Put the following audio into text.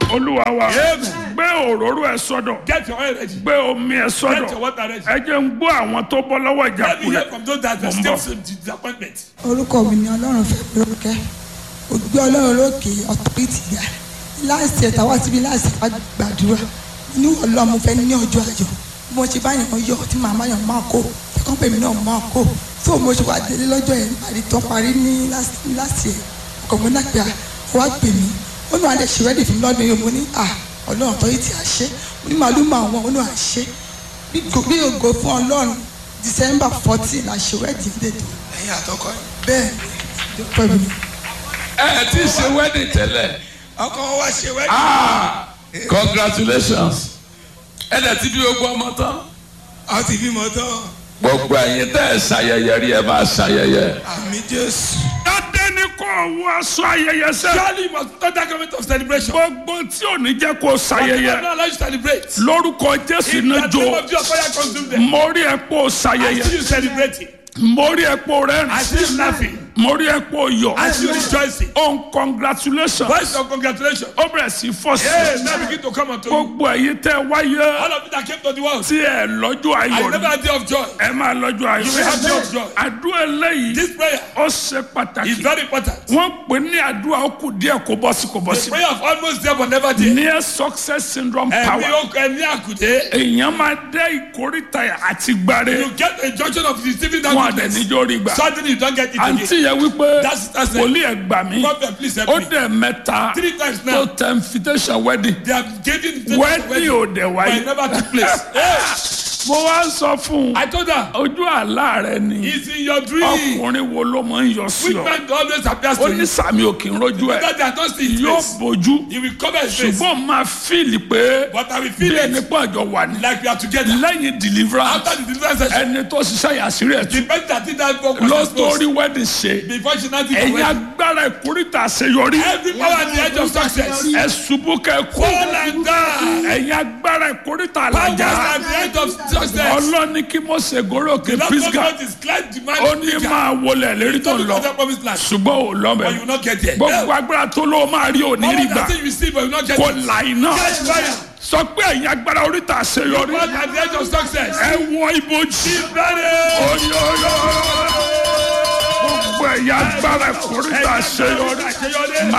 olúwa wa Amen. gbé òróró ẹ sọ́dọ̀ Get your oil ready. gbé omi ẹ Get your sọ́dọ̀ water ready. ẹ jẹ́ ń gbọ́ àwọn tó bọ́ lọ́wọ́ Let me ìjákulẹ̀ hear from those that are Mo ń still bọ̀. some disappointment. orúkọ mi ni ọlọ́run fẹ́ mi lórúkẹ́ ògbé ọlọ́run lókè ọ̀tọ́rìtì ga láìsí ẹ̀ta wá síbi láìsí ẹ̀ta gbàdúrà ní ọlọ́run mo fẹ́ ní ọjọ́ ayọ̀ bí mo ṣe bá yàn yọ tí màmá yàn máa kó ẹ̀kọ́ pèmí náà máa kó tó mo ṣe wà délé lọ́jọ́ yẹn parí tán parí ní láti ẹ̀ ọkọ̀ mo náà pé wá pè mí ó ní wàá lè ṣe rẹ́dì fún mi lọ́dún yìí mo ní à ọlọ́run ọ̀tọ́rìtì àṣẹ mo ní màálù máa wọ̀ ó ní àṣẹ bí ògo fún ọlọ́run december fourteen la ṣe rẹ́dì dètò ẹ̀yin àtọkọ yìí. bẹ́ẹ̀ ni pẹ̀lú mi. ẹ ti ṣe wedding tẹ́lẹ̀ ọkọ wa ṣe wẹ́ẹ̀dì. ah congratulations ẹ dẹ̀ ti bí gbogbo ọmọ tán a ti bímọ tán gbogbo ẹ̀yin tẹ́ ẹ ṣayẹyẹ rí ẹ máa ṣayẹyẹ àmì jésù. dáadé ní kò wọ aṣọ ayẹyẹ sẹ́ Surely you must not that moment of celebration. gbogbo tí ò ní jẹ́ kó I ṣayẹyẹ not allow you to celebrate. lórúkọ jésù In the náà name jó of Jesus, fire consume them. mo rí ẹ pé o I ṣayẹyẹ see you celebrating. mo rí ẹ pé o I rẹ́rìn see you laughing. mo rí ẹ pé o yọ̀ I see you rejoicing. on congratulations Voice of congratulations. ó bẹ̀rẹ̀ sí fọ́ sí Hey, now begin to come unto you. gbogbo ẹ̀yin tẹ́ wáyé All of you that came to the world. tí ẹ lọ́jọ́ I ayọ̀ never ni had day of joy. ẹ máa lọ́jọ́ You will have day ayọ̀ of joy. àdúrà eléyìí This prayer ó ṣe is pàtàkì very important. wọ́n pè ní àdúrà ó kù díẹ̀ kó bọ́ sí kò bọ́ The sí prayer of almost there but never there. near success syndrome Ẹ̀mí power okùn ẹ̀mí àkùdé. èèyàn máa dé ìkórìtà àti gbàre You get a junction of receiving that wọn àdẹ goodness. níjó rí gbà Suddenly you don't get it àǹtí again. yẹn wípé That's- that's it. wòlíì ẹ̀ gbà mí Prophet, please help ó me. dẹ̀ mẹ́ta Three times tó now. tẹ invitation wedding They have given the wedding ò dẹ̀ but it wáyé never took place. Hey, mo wá ń sọ fún un I told her, ojú àlá rẹ ni it's in your dream. ọkùnrin wo ló máa ń yọ sí Which ọ man always appears ó to ní you? sàmì òkè ń rojú ẹ Because they are not seeing his yóò face. bójú He will cover his face. ṣùgbọ́n máa fíìlì pé But I will bí feel ẹni it pé àjọ wà ní like we are together. lẹ́yìn deliverance After the deliverance session, ẹni tó ṣiṣẹ́ yàsírí ẹ̀ the tún person that did that work was ló exposed. torí wedding ṣe Before she now did the ẹ̀yin wedding. agbára ìkórìtà àṣeyọrí Every power at the edge of success. ẹ ṣubú kẹ kú Fall and die. ẹ̀yin agbára ìkórìtà Powers àlàjá at the edge of success. ọlọ́ni kí mo ṣe gòrò òkè Lord pisgah God is glad to ó man. ní máa wọlé lérí tó ń lọ Don't promise land. ṣùgbọ́n ò lọ But you bẹ̀ will not get there. gbogbo agbára tó ló máa rí òní rí Power gbà that say you receive but you will not get kò it. là iná Catch fire. sọ pé ẹ̀yin agbára oríta àṣeyọrí Power at the edge of success. ẹ wọ ibojì Ready. oyọyọ gbogbo ẹ̀yin agbára ìkórìtà àṣeyọrí. Àṣeyọrí.